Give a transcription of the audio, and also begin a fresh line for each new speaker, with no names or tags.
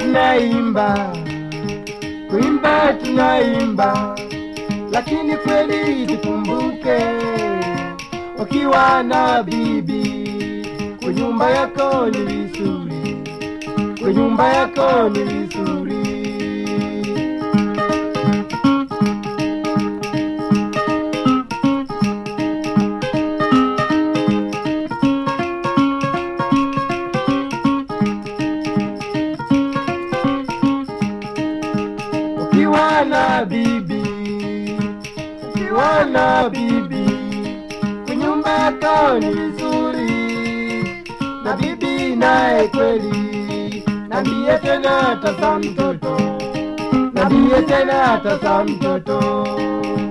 tunaimba, kuimba tunaimba, lakini kweli tukumbuke, ukiwa na bibi kwa nyumba yako ni vizuri, kwa nyumba yako ni vizuri. ukiwa na bibi, ukiwa na bibi, kunyumba yako ni nzuri, na bibi naye kweli, nambie tena tasa mtoto, nambie tena tasa mtoto.